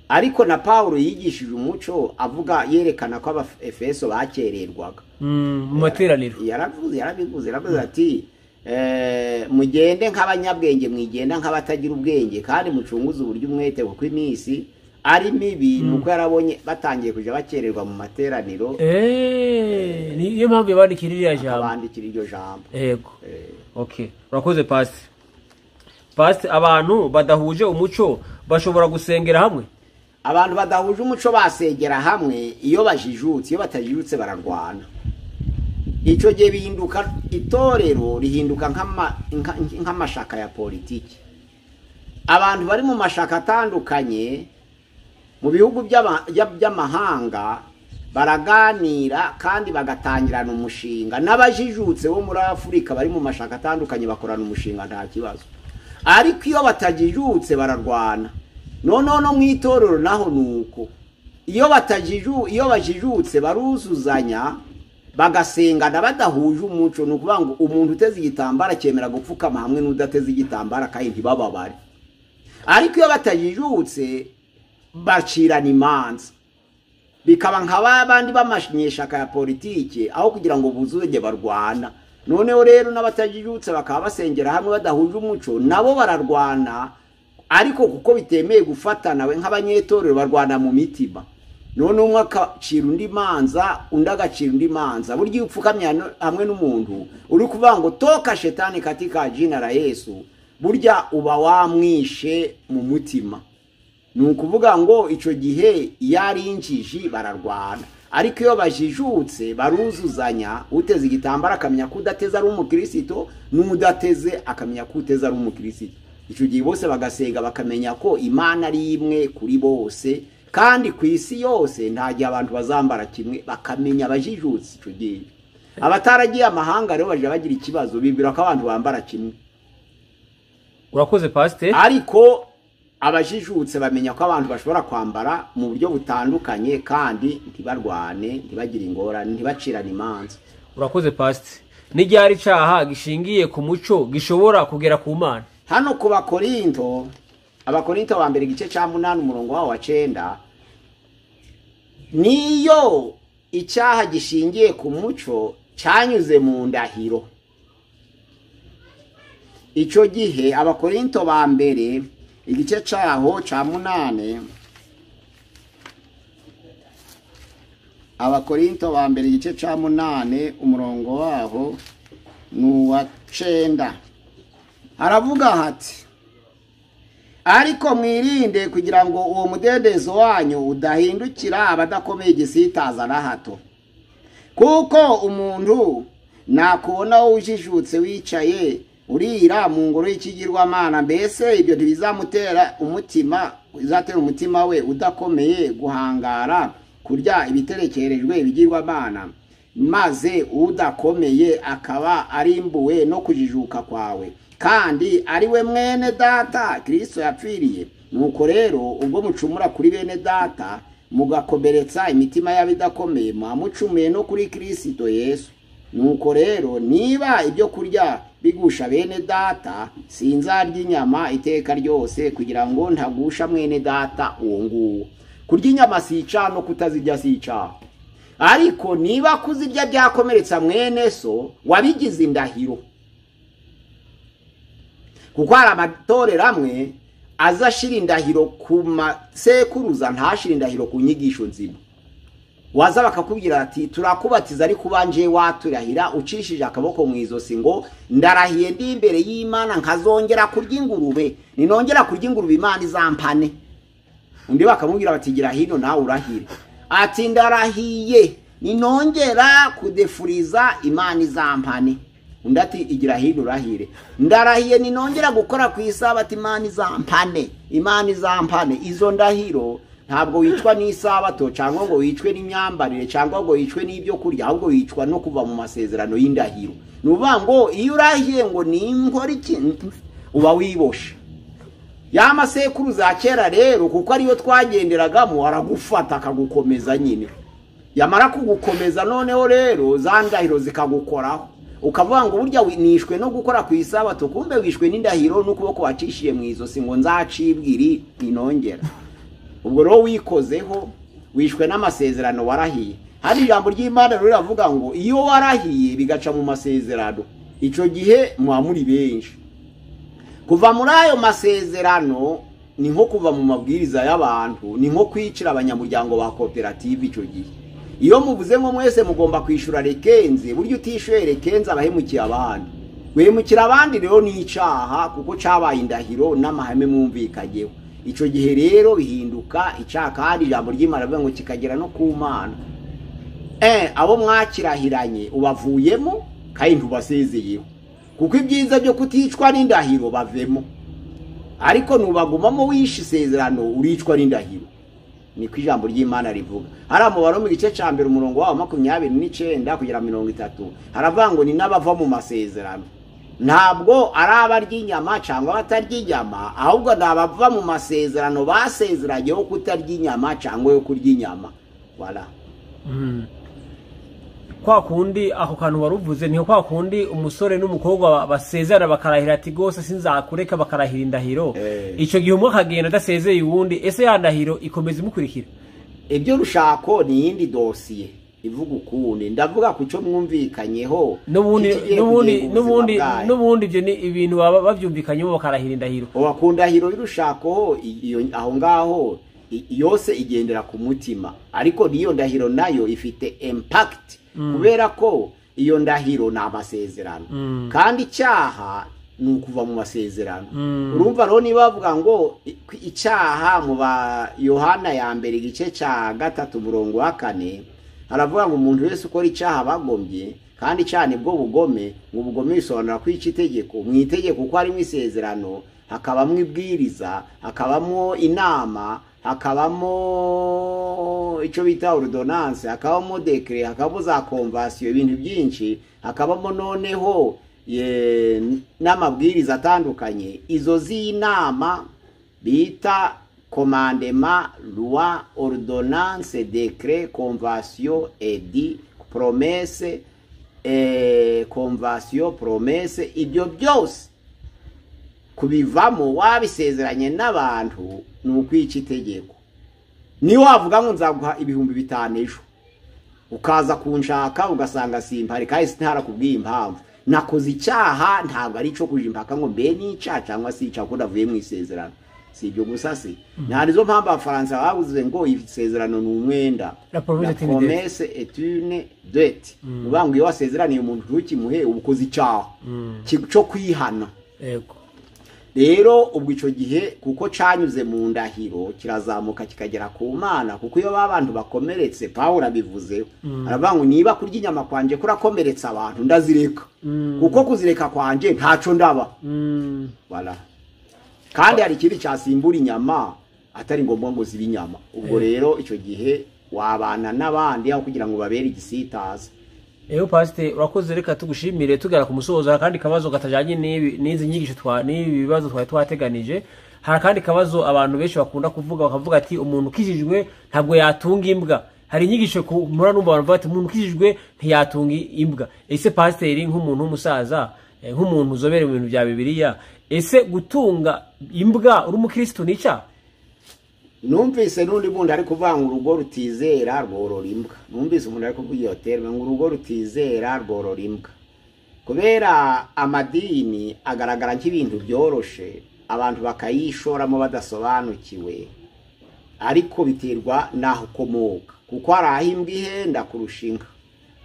ariko na pawulo yigishije umuco avuga yerekana ko abafeso bakererwaga Mm, mu materaniro yaravuze yarabivuze yaravuze ati eh, mugende nk'abanyabwenge mwigenda nk'abatagira ubwenge kandi mucunguze uburyo umwete kuko iminsi ari mibi ni uko yarabonye batangiye kujya bakererwa mu materaniro Eh, niyo mpamvu yabandikira iriya jambo abandikira iryo jambo yego okay urakoze pasi pasi abantu badahuje umuco bashobora gusengera hamwe abantu badahuje umuco basengera hamwe iyo bajijutse iyo batajijutse bararwana icyo gihe bihinduka itorero rihinduka nk'ama- nka- nk'amashaka ya politiki abantu bari mu mashaka atandukanye mu bihugu by'ama- bya- by'amahanga baraganira kandi bagatangirana umushinga n'abajijutse bo muri afurika bari mu mashaka atandukanye bakorana umushinga nta kibazo ariko iyo batajijutse bararwana noneho no mu itorero naho ni uko iyo batajiju iyo bajijutse baruzuzanya bagasengana badahuje umuco ni ukuvuga ngo umuntu uteze igitambaro akemera gupfukama hamwe n'udateze igitambaro kandi ntibababare ariko iyo batajijutse bacirana imanza bikaba nka ba bandi b'amanyeshaka ya politiki aho kugira ngo buzuzanye barwana noneho rero n'abatajijutse bakaba basengera hamwe badahuje umuco nabo bararwana ariko kuko bitemeye gufatana we nk'abanyetorero barwana mu mitima noneho umwe akacira undi manza undi agacira undi manza burya iyo upfukamye hano- hamwe n'umuntu uri kuvuga ngo toka shetani katika jina la yesu burya uba wamwishe mu mutima ni ukuvuga ngo icyo gihe iyo ari injiji bararwana ariko iyo bajijutse baruzuzanya uteze igitambaro akamenya ko udateze ari umukirisito n'udateze akamenya ko uteze ari umukirisito icyo gihe bose bagasega bakamenya ko imana ari imwe kuri bose kandi ku isi yose nta gihe abantu bazambara kimwe bakamenya abajijutse icyo gihe abataragiye amahanga rero bajya bagira ikibazo bibwira ko abantu bambara kimwe urakoze pasiteri ariko abajijutse bamenya ko abantu bashobora kwambara mu buryo butandukanye kandi ntibarwane ntibagire ingorane ntibacirane imanza urakoze pasiteri n'igihari cyaha gishingiye ku muco gishobora kugera ku mana hano ku bakorinto abakorinto ba mbere igice cya munani umurongo wawo wa cyenda niyo icyaha gishingiye ku muco cyanyuze mu ndahiro icyo gihe abakorinto ba mbere igice cyaho cya munani abakorinto ba mbere igice cya munani umurongo waho ni uwa cyenda haravuga hati ariko mwirinde kugira ngo uwo mudendezo wanyu udahindukira abadakomeye igisitaza na hato kuko umuntu nakubona ujijutse wicaye urira mu ngoro y'ikigirwamana mbese ibyo ntibizamutera umutima bizatera umutima we udakomeye guhangara kurya ibiterekerejwe ibigirwamana maze udakomeye akaba arimbuwe no kujijuka kwawe kandi ari we mwene data kirisito yapfiriye nuko rero ubwo mucumura kuri bene data mugakomeretsa imitima y'abidakomeye mwamucumuye no kuri kirisito yesu nuko rero niba ibyo kurya bigusha bene data sinzarya inyama iteka ryose kugira ngo ntagusha mwene data uwo nguwo kurya inyama si icyaha no kutazirya si icyaha ariko niba kuzirya byakomeretsa mwene so wabigize indahiro kuko hari amatorero amwe aza ashira indahiro ku masekuruza ntashire indahiro ku nyigisho nzima waza bakakubwira ati turakubatiza ariko ubanje waturahira ucishije akaboko mu izosi ngo ndarahiye ndi imbere y'imana nkazongera kurya ingurube ninongera kurya ingurube imana izampane undi bakamubwira bati gira hino nawe urahire ati ndarahiye ninongera kudefuriza imana izampane undi ati igira hino urahire ndarahiye ninongera gukora ku isabati imana izampane imana izampane izo ndahiro ntabwo wicwa n'isabato cyangwa ngo wicwe n'imyambarire cyangwa ngo wicwe n'ibyo kurya ahubwo wicwa no kuva mu masezerano y'indahiro ni ukuvuga ngo iyo urahiye ngo ninkore ikintu uba wiboshe ya masekuruza ya kera rero kuko ariyo twagenderagamo aragufata akagukomeza nyine yamara kugukomeza noneho rero za ndahiro zikagukoraho ukavuga ngo burya wi- nishwe no gukora ku isabato kumbe wishwe n'indahiro n'ukuboko wacishiye mu izosi ngo nzacibwe iri inongera ubwo rero wikozeho wishwe n'amasezerano warahiye hari ijambo ry'imana rero riravuga ngo iyo warahiye bigaca mu masezerano icyo gihe muba muri benshi kuva muri ayo masezerano ni nko kuva mu mabwiriza y'abantu ni nko kwicira abanyamuryango ba koperative icyo gihe iyo muvuze ngo mwese mugomba kwishyura rekenze buryo utishyuye rekenze abahemukiye abandi guhemukira abandi rero ni icyaha kuko cyabaye indahiro n'amahame mwumvikanyeho icyo gihe rero bihinduka icyaha kandi ijambo ry'imana rivuga ngo kikagera no ku mana eh abo mwakirahiranye ubavuyemo kandi ntubasezeye kuko ibyiza byo kuticwa n'indahiro bavemo ariko nubagumamo wishe isezerano uricwa n'indahiro niko ijambo ry'imana rivuga hariya mu mu gice cya mbere umurongo wawo makumyabiri n'icyenda kugera mirongo itatu haravuga ngo ni n'abava mu masezerano ntabwo ari abarya inyama cyangwa abatarya inyama ahubwo ni abava mu masezerano basezeranye yo kutarya inyama cyangwa yo kurya inyama wala kwa kundi ako kantu wari uvuze niho kwa kundi umusore n'umukobwa basezerana bakarahira ati rwose sinzakureka bakarahira indahiro Eh. icyo gihe umwe akagenda adasezeye uwundi ese ya ndahiro ikomeza imukurikira ibyo rushako ni iyindi dosiye ivuga ukundi ndavuga ku cyo mwumvikanyeho n'ubundi kigiye n'ubundi kugenga ubuzima n'ubundi bwayo. n'ubundi ibyo ni ibintu baba babyumvikanyeho bakarahira indahiro wakunda hiro y'urushako i- iyo- aho ngaho i- yose igendera ku mutima ariko n'iyo ndahiro nayo ifite impact kubera ko iyo ndahiro ni amasezerano kandi icyaha ni ukuva mu masezerano urumva rero niba bavuga ngo i- kw- icyaha mu ba yohana ya mbere igice cya gatatu umurongo wa kane haravuga ngo umuntu wese ukora icyaha bagombye kandi cyane bwo bugome ngo ubugome bisobanura kwica itegeko mu itegeko uko harimo isezerano hakabamo ibwiriza hakabamo inama hakabamo icyo bita ordonance hakabamo dekire hakabamo za komvasiyo ibintu byinshi hakabamo noneho ye- n'amabwiriza atandukanye izo z'inama bita komandema loi ordonance decret convention edi promese eh, convention promese ibyo byose kubivamo wabisezeranye n'abantu ni ukwica itegeko niyo wavuga ngo nzaguha ibihumbi bitanu ejo ukaza kunshaka ugasanga simpari kandi sinarakubwiye impamvu nakoze icyaha ntabwo ari icyo kuja impaka ngo mbe ni icyaha cyangwa si icyaha kuko navuye mu isezerano si ibyo gusa se nta nizo mpamvu abafaransa bavuze ngo isezerano ni umwenda La promesse est La une dette. promesse est une dette ni ukuvuga ngo iyo wasezeraniye umuntu ntukimuhe uba ukoze icyaha ki- cyo kwihana yego rero ubwo icyo gihe kuko cyanyuze mu ndahiro kirazamuka kikagera ku mana kuko iyo ba bantu bakomeretse pawulo abivuze aravuga ngo niba kurya inyama kwanjye kurakomeretsa abantu ndazireka kuko kuzireka kwanjye ntacyo ndaba Mm. Voilà. kandi hari ikindi cyasimbura inyama atari ngombwa ngo zibe inyama ubwo rero icyo gihe wabana n'abandi aho kugira ngo babere igisitaza Eyo pasite urakoze reka tugushimire tugera ku musozo hari akandi kabazo katajyanye n'ibi- n'izi nyigisho twa n'ibi bibazo twari twateganije hari akandi kabazo abantu benshi bakunda kuvuga bakavuga ati umuntu ukijijwe ntabwo yatunga imbwa hari inyigisho ku mura numva abantu bavuga ati umuntu ukijijwe ntiyatunga imbwa ese pasiteri nk'umuntu w'umusaza eh, nk'umuntu uzobere mu bintu bya bibiliya ese gutunga imbwa uri umukirisitu ni icyaha numvise n'undi bundi ari kuvuga ngo urugo rutizera rworora imbwa numvise umuntu ari kuvuga iyo terme ngo urugo rutizera rworora imbwa kubera amadini agaragara nk'ibintu byoroshe abantu bakayishoramo badasobanukiwe ariko biterwa n'aho ukomoka kuko hari aho imbwa ihenda kurusha inka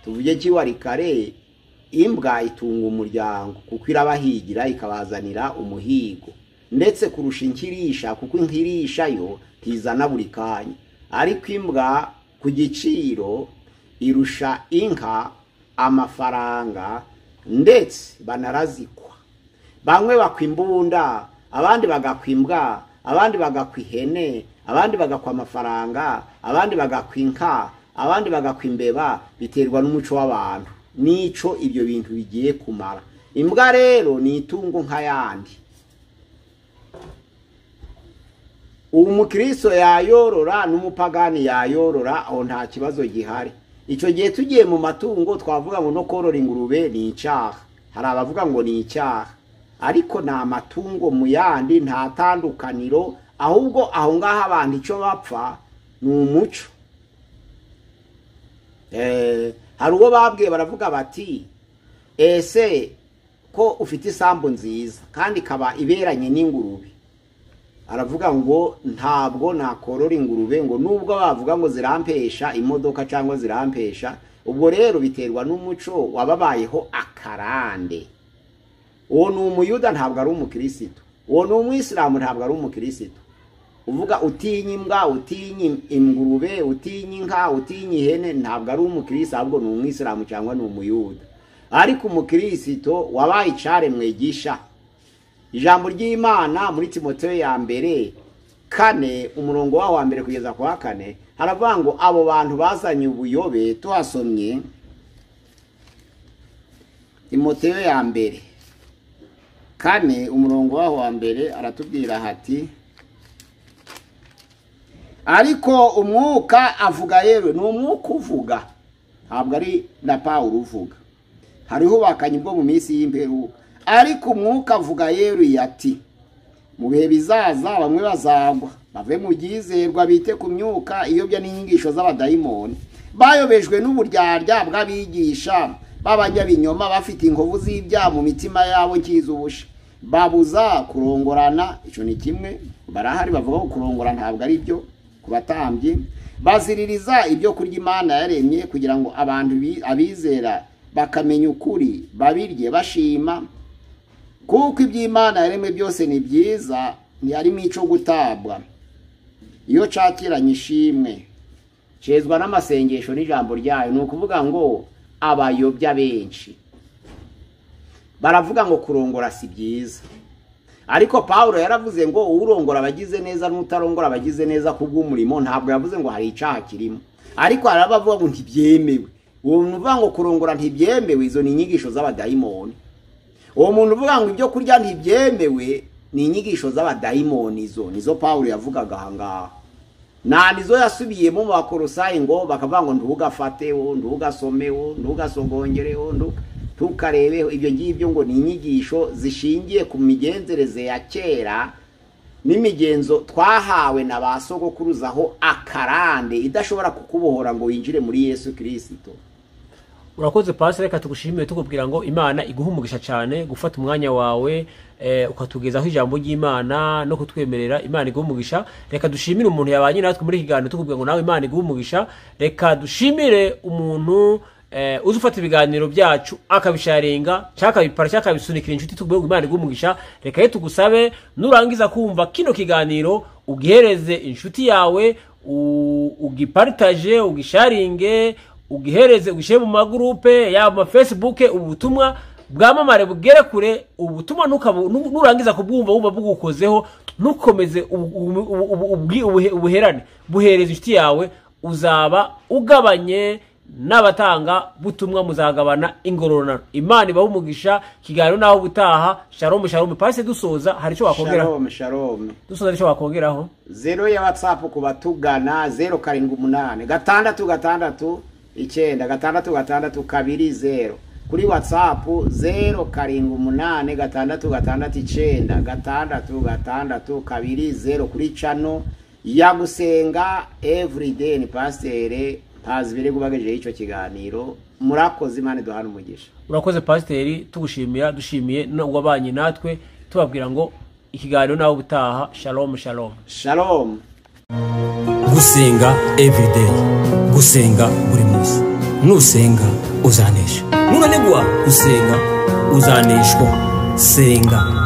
tuvuge kiwari kare imbwa itunga umuryango kuko irabahigira ikabazanira umuhigo ndetse kurusha inkirisha kuko inkirisha yo ntizana buri kanya ariko imbwa ku giciro irusha inka amafaranga ndetse banarazikwa bamwe bakwa imbunda abandi bagakwa imbwa abandi bagakwa ihene abandi bagakwa amafaranga abandi bagakwa inka abandi bagakwa imbeba biterwa n'umuco w'abantu n'ico ibyo bintu bigiye kumara imbwa rero ni itungo nk'ayandi ubu umukristo yayorora n'umupagani yayorora aho nta kibazo gihari icyo gihe tugiye mu matungo twavuga ngo no korora ingurube ni icyaha hari abavuga ngo ni icyaha ariko ni amatungo mu yandi nta tandukaniro ahubwo aho ngaho abantu icyo bapfa ni umuco Eh, hari uwo babwiye baravuga bati ese ko ufite isambu nziza kandi ikaba iberanye n'ingurube aravuga ngo ntabwo nakorora ingurube ngo nubwo bavuga ngo zirampesha imodoka cyangwa zirampesha ubwo rero biterwa n'umuco wababayeho akarande uwo ni umuyuda ntabwo ari umukirisitu uwo ni umwisilamu ntabwo ari umukirisitu uvuga utinya imbwa utinya ingurube utinya inka utinya ihene ntabwo ari umukirisitu ahubwo ni umwisilamu cyangwa ni umuyuda ariko umukirisitu wabaye icare mwigisha ijambo ry'imana muri timoteyo ya mbere kane umurongo waho wa mbere kugeza ku wa kane haravuga ngo abo bantu bazanye ubuyobe tuhasomye timoteyo ya mbere kane umurongo waho wa mbere aratubwira hati ariko umwuka avuga yewe ni umwuka uvuga ntabwo ari na pawuro uvuga hariho ubuhakanyi bwo mu minsi y'imperuka ariko umwuka avuga yewe ati mu bihe bizaza bamwe bazagwa bave mu byizerwa bite ku myuka iyobya n'inyigisho z'abadayimoni bayobejwe n'uburyarya bw'abigisha b'abanyabinyoma bafite inkovu z'ibyaha mu mitima yabo nkiza ubusha babuza kurongorana icyo ni kimwe barahari bavuga ko kurongora ntabwo ari byo ku batambyi baziririza ibyo kurya imana yaremye kugira ngo abantu bi- abizera bakamenya ukuri babirye bashima kuko iby'imana yaremwe byose ni byiza ntiharimo icyo gutabwa iyo cakiranye ishimwe cezwa n'amasengesho n'ijambo ryayo ni ukuvuga ngo abayobya benshi baravuga ngo kurongora si byiza ariko paul yaravuze ngo urongora abagize neza n'utarongora abagize neza ku bw'umurimo ntabwo yavuze ngo hari icyaha kirimo ariko hari abavuga ngo ntibyemewe uwo muntu uvuga ngo kurongora ntibyemewe izo ni inyigisho z'abadayimoni uwo muntu uvuga ngo ibyo kurya ntibyemewe ni inyigisho z'abadayimoni izo nizo paul yavugaga aha ngaha nta nizo yasubiyemo mu bakorosayi ngo bakavuga ngo ntugafateho ntugasomeho ntugasogongere ntukarebeho ibyo ngibyo ngo ni inyigisho zishingiye ku migenzereze ya kera n'imigenzo twahawe na ba sogokuruzaho akarande idashobora kukubohora ngo winjire muri yesu kirisito urakoze pasi reka tugushimire tukubwira ngo imana iguhe umugisha cyane gufata umwanya wawe eh, ukatugezaho ijambo ry'imana no kutwemerera imana iguhe umugisha reka dushimire umuntu yabanye natwe muri iki kiganiro tukubwira ngo nawe imana iguhe umugisha reka dushimire umuntu eh, uza ufata ibiganiro byacu akabisharinga cyangwa akabipara cyangwa akabisunikira inshuti tukubwira ngo imana iguhe umugisha reka ye tugusabe nurangiza kumva kino kiganiro ugihereze inshuti yawe u- ugiparitaje ugisharinge ugihereze ugishyire mu magurupe yaba mu fesibuke ubutumwa bwamamare bugere kure ubutumwa nukabu- nu- nurangiza kubwumva wumva bugukozeho ntukomeze ubu- ubu- ubu- ubu- ubwi- ubuhe- ubuherane buhereza inshuti yawe uzaba ugabanye n'abatanga butumwa muzagabana ingororano imana ibahe umugisha kiganiro naho ubutaha sharomu sharomu pasi dusoza hari icyo wakongeraho shalom shalom dusoza hari icyo wakongeraho zero ya watsapu ku batugana zero karindwi umunani gatandatu gatandatu icyenda gatandatu gatandatu kabiri zero kuri watsapu zero karindwi umunani gatandatu gatandatu icyenda gatandatu gatandatu kabiri zero kuri cano ya gusenga everyday ni pasiteri ntazi biri gubagejeho icyo kiganiro murakoze imana duhana umugisha urakoze pasiteri tugushimira dushimiye n'uwabanye natwe tubabwira ngo ikiganiro nawe ubutaha shalomu shalomu shalom gusenga everyday gusenga buri munsi nusenga uzanesha nunanigwa gusenga uzaneshwa senga